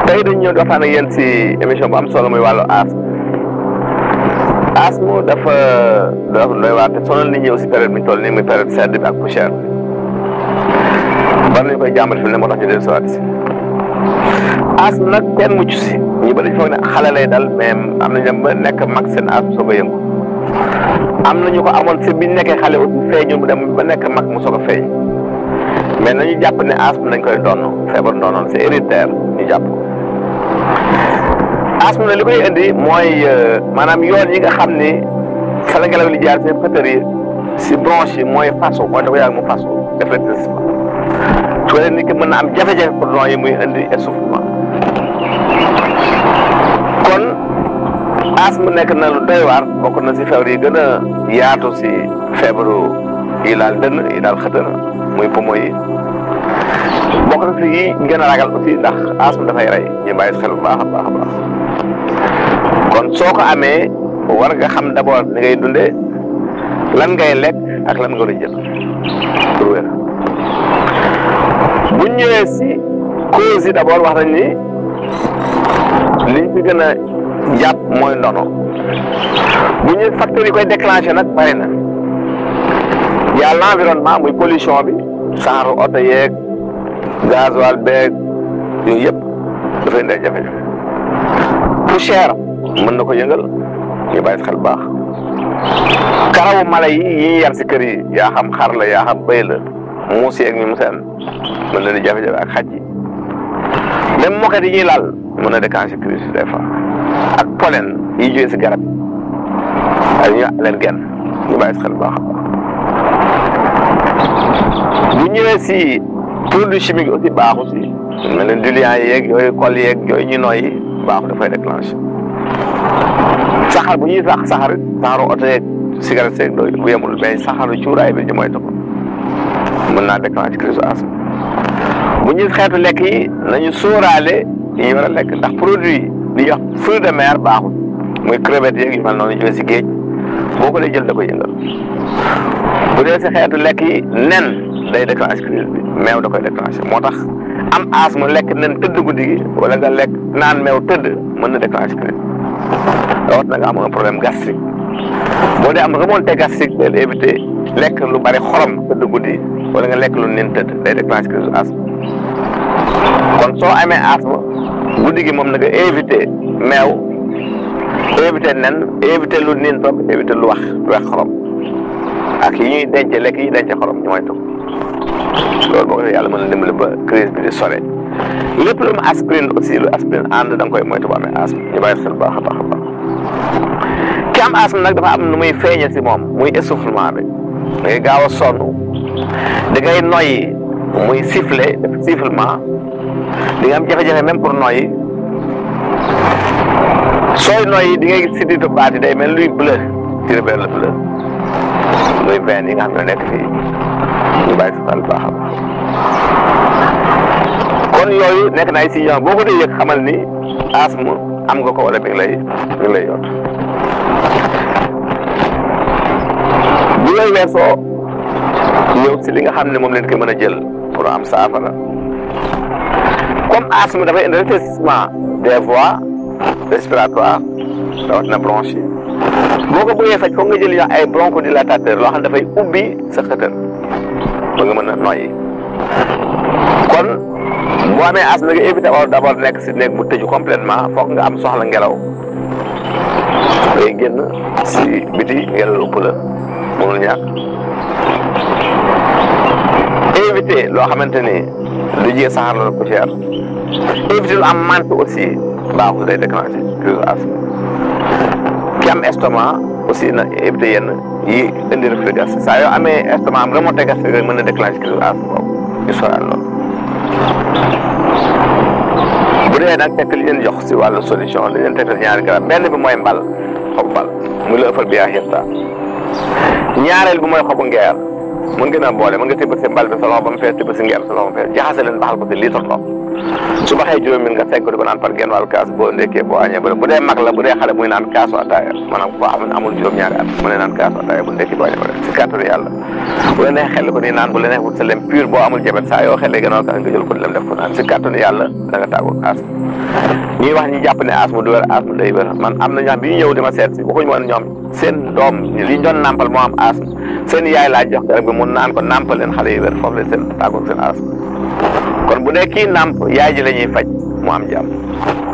tey dañu ñëw di waxtaan ak yéen si émission bu am solo muy wàllu asthme asthme dafa dafa doy waar te sonal nit ñi aussi période bi ñu toll nii muy période sedd bi ak poussière bi bari nañu koy jàmbat fi ne moo tax ñu dellu si waat si asthme nag kenn mucc si ñu bëri foog ne xale lay dal mais am nañu dem ba nekk mag seen asthme soog a yëngu am na ñu ko amoon si biñ nekkee xale aussi feeñu mu dem ba nekk mag mu soog a feeñ mais nañu jàpp ne asthme dañ koy donn feebar doonoon c'est héréditaire ñu jàpp ko asthme na li koy indi mooy maanaam yoon yi nga xam ni fa la ngelaw li jaar seen xëtër yi si bronche yi mooy fasu mooy dafa yàgg mu fasu def rétrécissement su ko defee nit ki mën na am jafe-jafe pour don yi muy indi essoufflement kon asthme nekk na lu doy waar bokk na si feebar yi gën a yaatu si feebaru yi laal dënn yi daal xëtër muy poumon yi bokk na si yi gën a ragal aussi ndax asthme dafay rey ñu bàyyi xel bu baax a baax a baax kon soo ko amee war nga xam d'abord ni ngay dundee lan ngay lekk ak lan nga war a jël pour wér bu ñëwee si cause yi d'abord wax nañ ni liñ fi gën a jàpp mooy ndono bu ñu facteurs yi koy déclenché nag bari na y'a l'environnement muy pollution bi saxaru oto yeeg gasoil beeg yooyu yëpp dafay indi ay jafe-jafe poussière mën na ko yëngal ñu bàyyi xel baax karawu mala yi yi ñuy yar si kër yi yaa xam xar la yaa xam bëy la muus yeeg ñu mu seen mën na di jafe-jafe ak xaj yi même moket yi ñuy laal mën na déclencher crise des fois ak pollen yi jógee si garab ak ñu allergène ñu bàyyi xel baax bu ñëwee si produit chimique aussi baaxu si mel ne diluant yeeg yooyu kol yeeg yooyu ñu nooyi baaxu dafay déclenché saxar bu ñuy sax saxar saxaru oto yeeg cigarette yeeg dooyu bu yemul mais saxaru cuuraay bi ñu mooy ko mën naa déclenché crise asthme bu ñuy xeetu lekk yi nañu sóoraale yi ñu war a lekk ndax produit yi li ñuy wax fruit de mer baaxul muy crevette yeeg yu mel noonu jóge si géej boo ko dee jël da koy yëngal bu dee si xeetu lekk yi nen day déclenché crise bi meew da koy déclenché moo tax am asthme lekk nen tëdd guddi gi wala nga lekk naan meew tëdd mën na déclenché crise rawat na nga am un problème gastrique boo dee am remontée gastrique day éviter lekk lu bari xorom tëdd guddi wala nga lekk lu nen tëdd day déclenché crise asthme kon soo amee asthme guddi gi moom na nga éviter meew éviter nen éviter lu nin toog éviter lu wax lu wax xorom ak yi ñuy denc lekk yi denc xorom ñu mooy toog loolu boo ko defee yàlla mën na dimbali ba crise bi di sore lépp lu mu aspirine aussi lu aspirine ànd da nga koy moytu ba amee asthme ñu bàyyi xel baax a baax a baax ki am asthme nag dafa am nu muy feeñe si moom muy essoufflement bi da ngay gaaw a sonn da ngay noyyi muy siffler def sifflement di nga am jafe-jafe même pour noyyi sooy noyyi di ngay gis sidditu baat yi day mel luy bleu tiré vers le bleu muy veine yi nga xam ne nekk fii ñu bàyyi si xel baax a baax kon yooyu nekk na ay signes boo ko dee yëg xamal ni asthme am nga ko wala mi ngi lay mi ngi lay yot bu yooyu weesoo ñëw si li nga xam ne moom leen ko mën a jël pour am saafara comme asthme dafay indi rétrécissement des voies respiratoires rawatina bronche yi boo ko bëggee faj foog nga jël yoo ay bronchodilatateurs loo xam ne dafay ubbi sa xëtër ba nga mën a noyyi kon boo amee asthme nga éviter wala d'abord nekk si néeg bu tëju complètement foog nga am soxla ngelaw ngay génn si biti ngelaw ëpp la mënul ñàkk éviter loo xamante ni du jee saxaar la poussière éviter lu am mante aussi baaxul day déclencher crise asthme ki am estomac aussi na éviter yenn yi indi reflux gastrique saa yoo amee estomac am remontée gastrique rek mën na déclencher crise asthme boobu ñu soral loolu bu dee nag fekk li leen jox si wàllu solution dañ leen tegtal ñaari garab benn bi mooy mbal xobu mbal muy la ëffal bi yaa xirta ñaareel bi mooy xobu ngeer mën ngeen a boole mën nga tibb si mbal bi sa loxo ba mu fees tibb si ngeer sa loxo ba mu fees jaxase leen baxal ko si litre ndox su baxee juróomi minute nga fekk ko di ko naan par genn wàllu kaas boo ndekkee boo añee ba bu dee mag la bu dee xale muy naan kaasu ataaya maanaam koo xam ne amul juróom-ñaari at mu ne naan kaasu ataaya bu ndekkee boo añee ba si kàttanu yàlla bu la neex xel ko nii naan bu la neex wut sa lem pur boo amul jabet saa yoo xelee gannaaw kaas nga jël ko lem def ko naan si kàttanu yàlla da nga tàggoo asma ñuy wax ñi jàpp ne asma du wér asma day wér man am na ñoo xam bi ñu ñëw di ma seet si waxuñu woon ñoom seen doom li ñu doon nàmpal moo am asma seen yaay laa jox garab bi mun naan ko nàmpal leen xale yi wér foofu leen seen tàggoo seen asma kon bu dee kii nàmp yaay ji la ñuy faj mu am jàmm